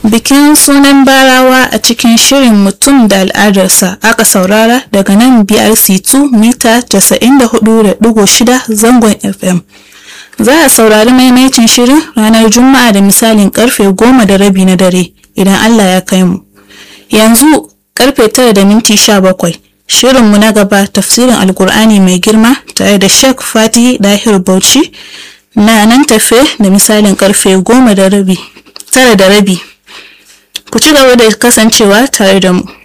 Bikin sunan barawa a cikin shirin mutum da al'adarsa aka saurara daga nan BRC2 mita 94.6 zangon FM. Za a saurari maimaitin shirin ranar Juma'a da misalin karfe goma da rabi na dare idan Allah ya kai mu. Yanzu karfe tara da minti sha bakwai. Shirinmu na gaba tafsirin Alkur'ani mai girma tare da Sheikh Fati Dahir Bauchi na nan tafe da misalin karfe goma da rabi. Tara da rabi. Ku ci gaba da kasancewa tare da mu.